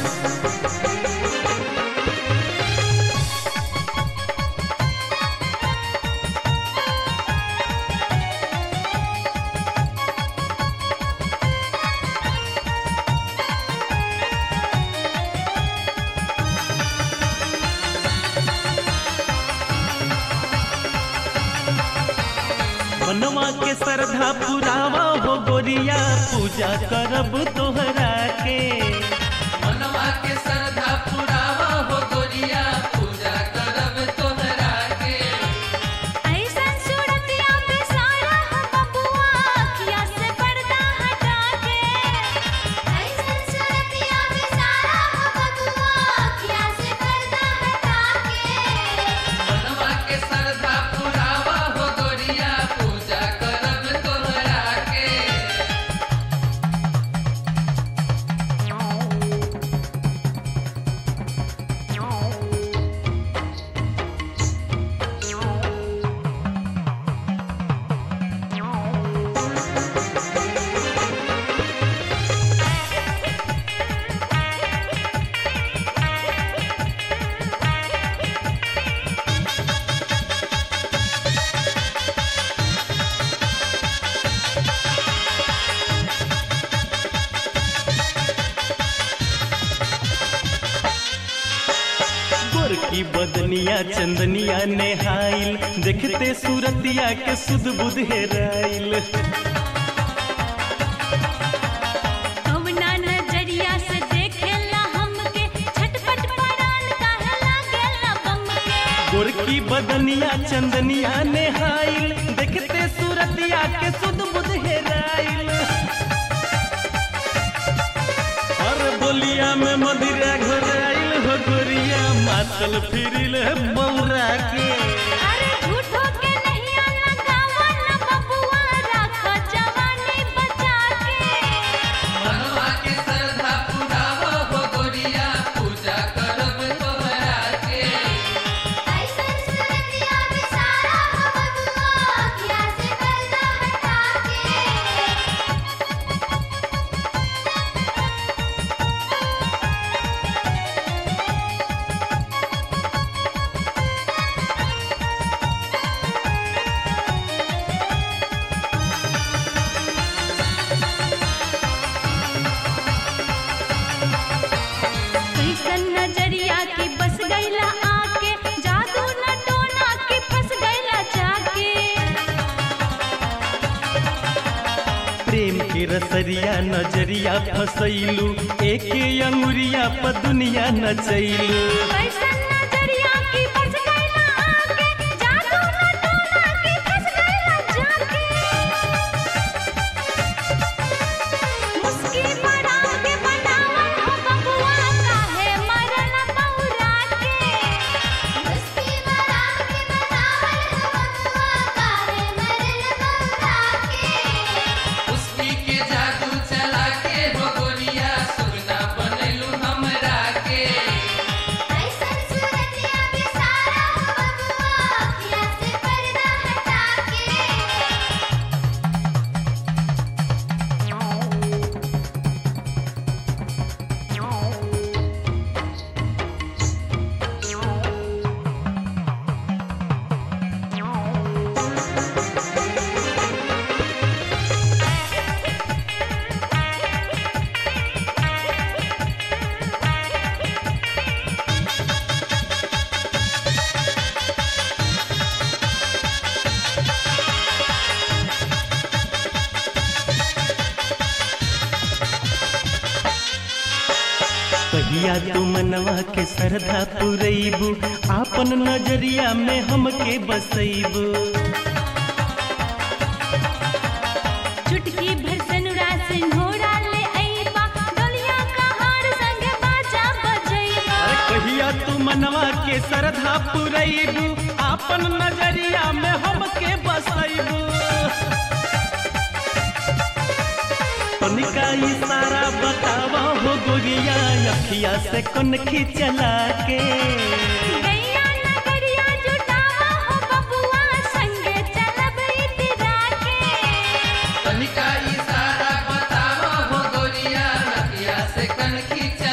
मनवा के श्रद्धा पुरावा हो गोरिया पूजा करब तोहरा के मनवा के श्रद्धा पुरावा हो गोरिया पूजा करब तोहरा के ऐसन सूरतिया पे सारा हो बबुआ अखिया से पर्दा हटा के ऐसन सूरतिया पे सारा हो बबुआ अखिया से पर्दा हटा के मनवा के श्रद्धा पुरावा हो गोरिया पूजा करब तोहरा के गोरकी बदनिया चंदनिया नेहाइल देखते सूरतिया के सुध बुध हेराइल कवना नजरिया से देखेला हमके छटपट परान काहे लागेला बम के गोरकी बदनिया चंदनिया नेहाइल देखते सूरतिया के सुध बुध हेराइल और बोलिया में मदिरा घोराइल हो गोरिया मातल फिरिल बौरा के अरे झूठो के नहीं लगावा ना बबुआ राखो जवानी बचा के मनवा के श्रद्धा पुरावा हो गोरिया पूजा करब तोहरा के ऐसन सूरतिया पे सारा हो बबुआ अखिया से पर्दा हटा के कैसन नजरिया की बस गईला आके जादू न टोना के फंस गईला जाके प्रेम के रसरिया नजरिया फसैलू एके अंगुरिया प दुनिया नचैलू कैसन नजरिया की बस गईला आके जादू न टोना के फंस गईला जाके मुस्की बड़ा के बनावन हो बबुआ काहे मरन बौरा के मुस्की बड़ा के बनावन हो बबुआ काहे मरन बौरा के उसकी के जादू चला के हो गोरिया सुगना बनैलू हमरा के ऐसन सूरतिया पे सारा हो बबुआ अखिया से पर्दा हटा के कहिया तू मनवा के श्रद्धा पुरैबू आपन नजरिया में हमके बसैबू चुटकी भर सनुरा सिंघोरा ले अइबा डोलिया का हार संग बाजा बजइबा अरे कहिया तू मनवा के श्रद्धा पुरैबू आपन नजरिया में हमके बसैबू तनिका इशारा बतावा हो गोरिया अखिया से कनखी चला के गैया नगरिया जुटावा हो बबुआ संगे चलब इतरा के तनिका इशारा बतावा हो गोरिया नदिया से कनखी